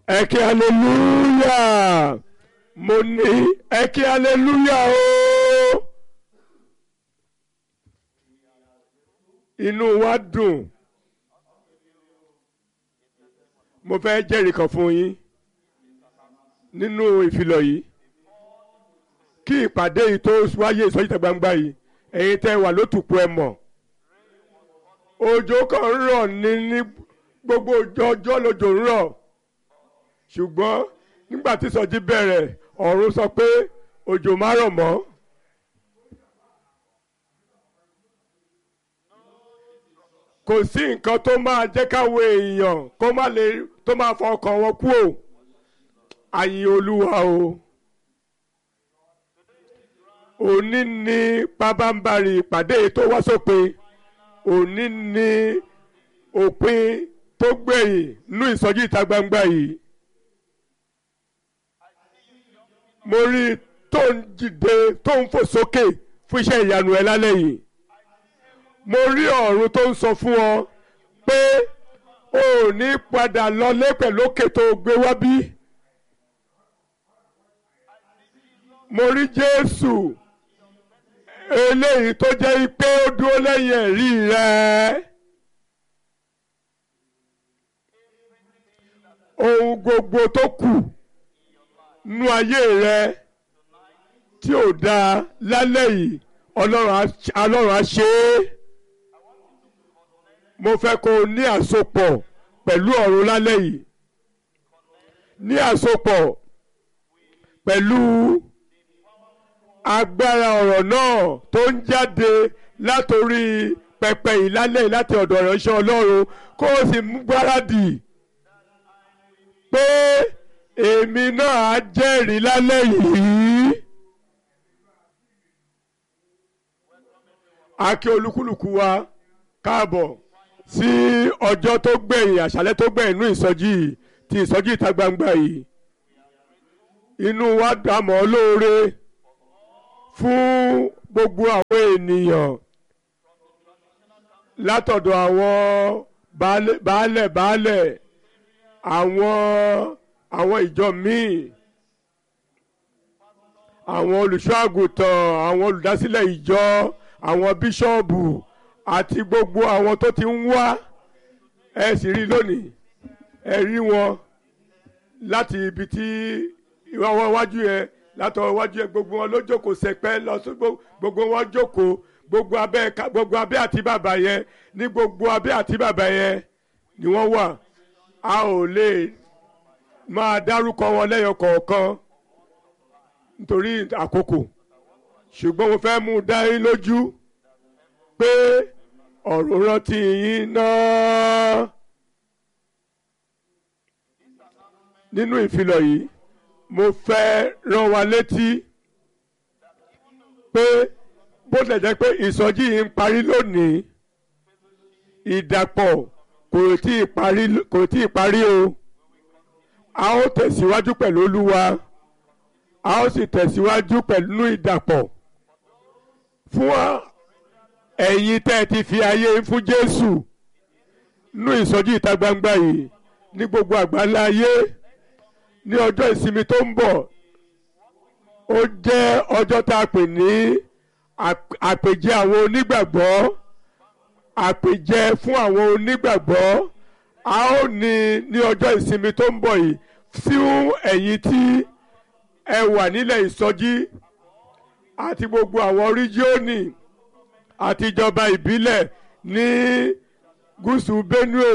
ẹ kí hallelujah mo ní ẹ kí hallelujah o inú wa dùn mo fẹ́ jẹ́rìí kan fún yín nínú ìfilọ̀ yìí kí ìpàdé yìí tó wáyé ìsọjí ìta gbangba yìí ẹ̀yin tẹ́ wà lótùpọ̀ ẹ mọ̀ òjò kan ń rọ̀ ní ní gbogbo ọjọ́ lójò ń rọ̀ ṣùgbọ́n nígbà tí ìsọjí bẹ̀rẹ̀ ọ̀run sọ pé òjò má rọ̀ mọ́. kò sí nǹkan tó máa jẹ́ káwọn èèyàn kó má lè tó máa fọ ọkàn wọn kú o àyìn olúwa o òní ni pabambari ìpàdé tó wá sópin òní ni òpin tó gbẹ̀yìn nú ìsọjí ìta gbangba yìí mo rí i tó ń jìde tó ń fò sókè fún iṣẹ́ ìyanu ẹ lálẹ́ yìí mo rí ọ̀run tó ń sọ fún ọ pé o ò ní padà lọlé pẹ̀lú òkè tó gbé wá bí. mo rí Jésù eléyìí tó jẹ́ pé ó dúró lẹ́yìn ẹ̀rí rẹ̀. ohun gbogbo tó kù nú ayé rẹ tí ò dáa lálẹ́ yìí ọlọ́run á ṣe é mo fẹ́ kó o ní àsopọ̀ pẹ̀lú ọ̀run lálẹ́ yìí ní àsopọ̀ pẹ̀lú agbára ọ̀rọ̀ náà tó ń jáde látòrí pẹpẹ yìí lálẹ́ yìí láti ọ̀dọ̀ ìránṣẹ́ ọlọ́run kó o sì mú gbáradì pé èmi náà á jẹ́rìí lálẹ́ yìí. a kí olúkúlùkù wa káàbọ̀ sí ọjọ́ tó gbẹ̀yìn àṣálẹ́ tó gbẹ̀yìn inú ìsọjí ti ìsọjí ìta gbangba yìí inú wa dàmọ́ lóore fún gbogbo àwọn ènìyàn látọ̀dọ̀ àwọn baálẹ̀ baálẹ̀ àwọn àwọn ìjọ míì àwọn olùṣọ́ àgùntàn àwọn olùdásílẹ̀ ìjọ àwọn bíṣọ́ọ̀bù àti gbogbo àwọn tó ti ń wá ẹ sì rí lónìí ẹ rí wọn láti ibi tí ìwọ́n wájú yẹn látọ̀ wájú yẹn gbogbo wọn ló jókòó sẹpẹ́ lọ sí gbogbo wọn jókòó gbogbo abẹ́ gbogbo abẹ́ àti bàbá yẹn ní gbogbo abẹ́ àti bàbá yẹn ni wọ́n wà a ò lè máa dárúkọ wọn lẹ́yọ kọ̀ọ̀kan nítorí àkókò ṣùgbọ́n mo fẹ́ mú un dá yín lójú pé ọ̀rọ̀ rántí yín náà nínú ìfilọ̀ yìí mo fẹ́ rán wa létí pé bó tilẹ̀ jẹ́ pé ìsọjí yìí ń parí lónìí ìdàpọ̀ kò tí ì parí kò tí ì parí o a ó tẹ̀síwájú pẹ̀lú olúwa a ó sì tẹ̀síwájú pẹ̀lú ìdàpọ̀ fún ẹ̀yin tẹ́ ẹ ti fi ayé fún Jésù nú ìsọjí ìta gbangba yìí ní gbogbo àgbáńlá ayé ní ọjọ́ ìsinmi tó ń bọ̀ ó jẹ́ ọjọ́ tá a pè ní àpèjẹ àwọn onígbàgbọ́ àpèjẹ fún àwọn onígbàgbọ́ a ó ní ní ọjọ́ ìsinmi tó ń bọ̀ yìí fún ẹ̀yin tí ẹ wà nílẹ̀ ìsọjí àti gbogbo àwọn ríjíọ́nì àti ìjọba ìbílẹ̀ ní gúúsù Benue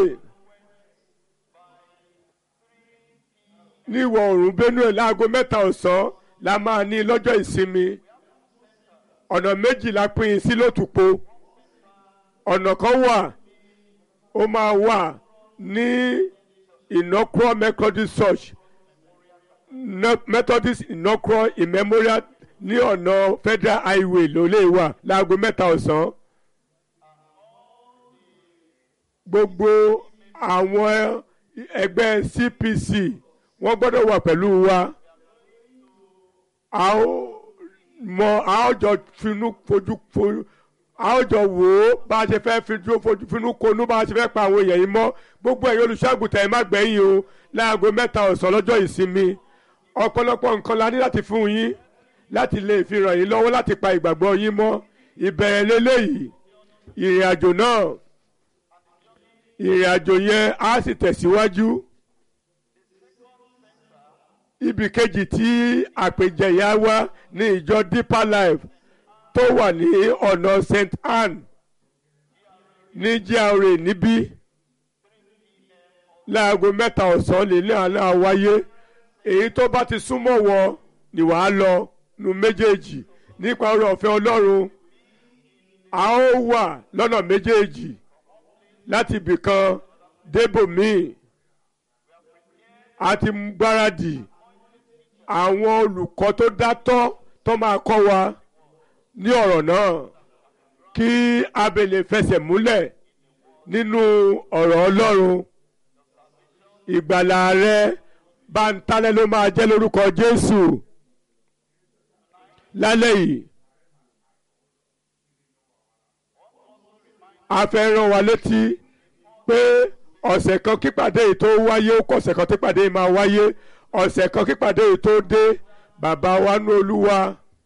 ní ìwọ̀ oòrùn Benue láago mẹ́ta ọ̀sán la máa ní lọ́jọ́ ìsinmi ọ̀nà méjì la pín in sí lótùpó ọ̀nà kan wà ó máa wà ní inaugural Methodist Church Methodist inaugural in memorial ní ọ̀nà Federal Highway ló lè wà láago mẹ́ta ọ̀sán gbogbo àwọn ẹgbẹ́ CPC wọ́n gbọ́dọ̀ wà pẹ̀lú wa a ó mọ a ó jọ finú fojú fojú a ó jọ wò ó bá a ṣe fẹ́ fi dúró fojú finú konú bá a ṣe fẹ́ pa àwọn èèyàn yìí mọ́ gbogbo ẹ̀yin olùṣọ́àgùtàn ẹ̀ má gbẹ̀yìn o láago mẹ́ta ọ̀sán lọ́jọ́ ìsinmi ọ̀pọ̀lọpọ̀ nǹkan la ní láti fún yín láti lè fi ràn yín lọ́wọ́ láti pa ìgbàgbọ́ yín mọ́ ìbẹ̀rẹ̀ lélẹ́yìí ìrìn àjò náà ìrìn àjò yẹn á sì tẹ̀síwájú ibì kejì tí àpèjẹ yà wá ní ìjọ deeper life tó wà ní ọ̀nà st anne ní GRA níbí láago mẹ́ta ọ̀sán lè ní àná wáyé èyí tó bá ti súnmọ́ wọ ni wàá lọ nu méjèèjì nípa oore ọ̀fẹ́ ọlọ́run a ó wà lọ́nà méjèèjì láti ibìkan débòmíì a ti gbáradì àwọn olùkọ́ tó dátọ́ tó máa kọ́ wa ní ọ̀rọ̀ náà kí abẹ lè fẹsẹ̀ múlẹ̀ nínú ọ̀rọ̀ ọlọ́run ìgbàlà rẹ báńtálẹ́ ló máa jẹ́ lórúkọ Jésù lálẹ́ yìí a fẹ́ rán wa létí pé ọ̀sẹ̀ kan kípàdé yìí tó wáyé ó kọ̀ ọ̀sẹ̀ kan kípàdé yìí máa wáyé ọ̀sẹ̀ kan kípàdé yìí tó dé bàbá wa ní olúwa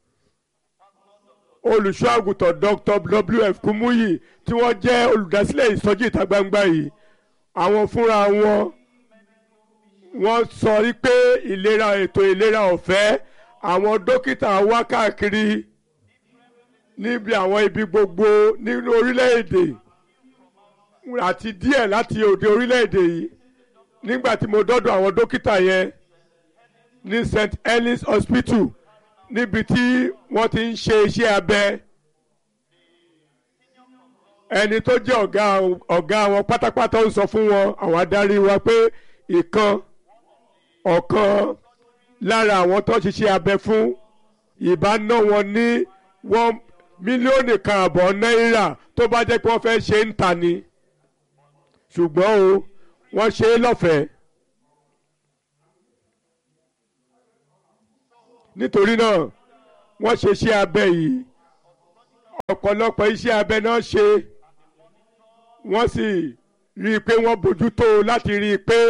olùṣọ́ àgùntàn Dr. WF Kumuyi tí wọ́n jẹ́ olùdásílẹ̀ ìsọjí ìta gbangba yìí àwọn fúnra wọn wọ́n sọ wípé ìlera ètò ìlera ọ̀fẹ́ àwọn dókítà wá káàkiri níbi àwọn ibi gbogbo nínú orílẹ̀-èdè àti díẹ̀ láti òde orílẹ̀-èdè yìí nígbà tí mo dọ́dọ̀ àwọn dókítà yẹn ní St. Helens Hospital níbi tí wọ́n ti ń ṣe iṣẹ́ abẹ ẹni tó jẹ́ ọ̀gá ọ̀gá wọn pátápátá ń sọ fún wọn àwọn adarí wa pé ìkan ọ̀kan lára àwọn tó ń ṣiṣẹ́ abẹ fún ìbá ná wọn ní wọ́n mílíọ̀nù kan àbọ̀ náírà tó bá jẹ́ pé wọ́n fẹ́ ṣe ń ta ni ṣùgbọ́n o wọ́n ṣe é lọ́fẹ̀ẹ́. nítorí náà wọ́n ṣe iṣẹ́ abẹ yìí ọ̀pọ̀lọpọ̀ iṣẹ́ abẹ náà ṣe wọ́n sì rí i pé wọ́n bójútó láti rí i pé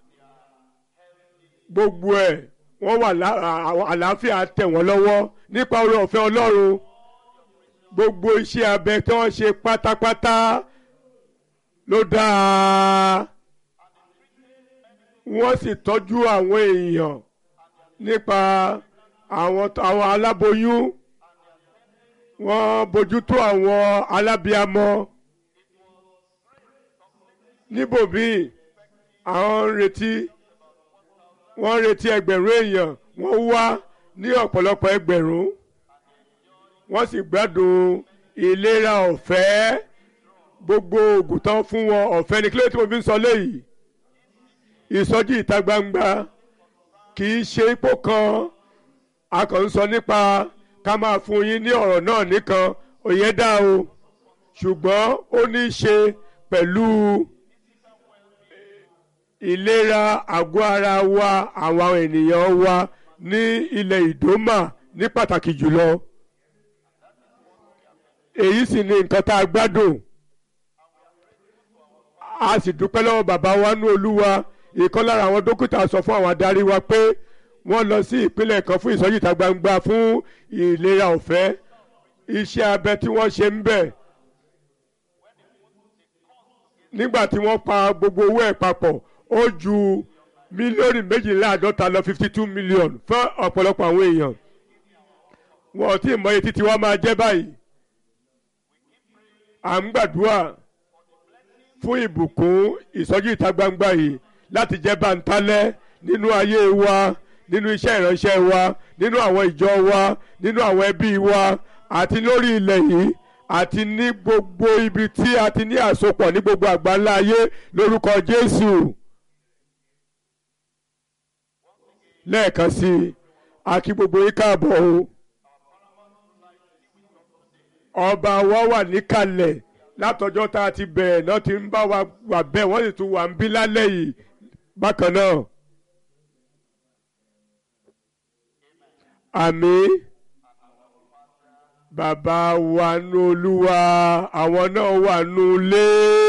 gbogbo ẹ̀ wọ́n wà àlàáfíà tẹ̀ wọ́n lọ́wọ́ nípa oore ọ̀fẹ́ Ọlọ́run gbogbo iṣẹ́ abẹ tí wọ́n ṣe pátápátá ló dáa wọ́n sì tọ́jú àwọn èèyàn nípa àwọn àwọn aláboyún wọ́n bójútó àwọn alábíamọ níbòmíì àwọn ń retí wọ́n ń retí ẹgbẹ̀rún èèyàn wọ́n wá ní ọ̀pọ̀lọpọ̀ ẹgbẹ̀rún wọ́n sì gbádùn ìlera ọ̀fẹ́ gbogbo oògùn tán fún wọn ọ̀fẹ́ ní kílódé tí mo fi ń sọ léyìí ìsọjí ìta gbangba kì í ṣe ipò kan a kàn ń sọ nípa ká máa fún yín ní ọ̀rọ̀ náà nìkan òye dá o ṣùgbọ́n ó ní í ṣe pẹ̀lú ìlera àgọ́ ara wa àwọn ènìyàn wa ní ilẹ̀ ìdómà ní pàtàkì jùlọ èyí sì ni nǹkan tá a gbádùn a sì dúpẹ́ lọ́wọ́ bàbá wa nú olúwa ìkan lára àwọn dókítà sọ fún àwọn adarí wa pé wọ́n lọ sí ìpínlẹ̀ kan fún ìsọjí ìta gbangba fún ìlera ọ̀fẹ́ iṣẹ́ abẹ tí wọ́n ṣe ń bẹ̀ nígbà tí wọ́n pa gbogbo owó ẹ̀ papọ̀ ó ju mílíọ̀nù méjìléláàádọ́ta lọ fifty two million fún ọ̀pọ̀lọpọ̀ àwọn èèyàn wọn ò tí ì mọ iye títí wọ́n máa jẹ́ báyìí à ń gbàdúrà fún ìbùkún ìsọjí ìta gbangba yìí láti jẹ́ bántálẹ́ nínú ayé wa nínú iṣẹ́ ìránṣẹ́ wa nínú àwọn ìjọ wa nínú àwọn ẹbí wa àti lórí ilẹ̀ yìí àti ní gbogbo ibi tí a ti ní àsopọ̀ ní gbogbo àgbáńlá ayé lórúkọ Jésù. lẹ́ẹ̀kan sí i a kí gbogbo yín káàbọ̀ o ọba wa wà níkàlẹ̀ látọjọ́ tá a ti bẹ̀rẹ̀ náà ti ń bá wa wà bẹ́ẹ̀ wọ́n sì tún wà ń bí lálẹ́ yìí bákan náà. àmín bàbá wa nú olúwa àwọn náà wà nú ilé.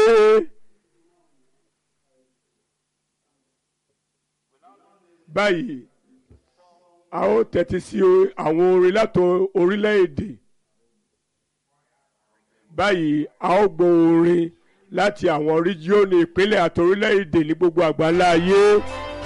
báyìí a ó tẹ́tí sí àwọn orin láti orílẹ̀-èdè báyìí a ó gbọ́ orin láti àwọn ríjíọ́nù ìpínlẹ̀ àti orílẹ̀-èdè ní gbogbo àgbáńlá ayé.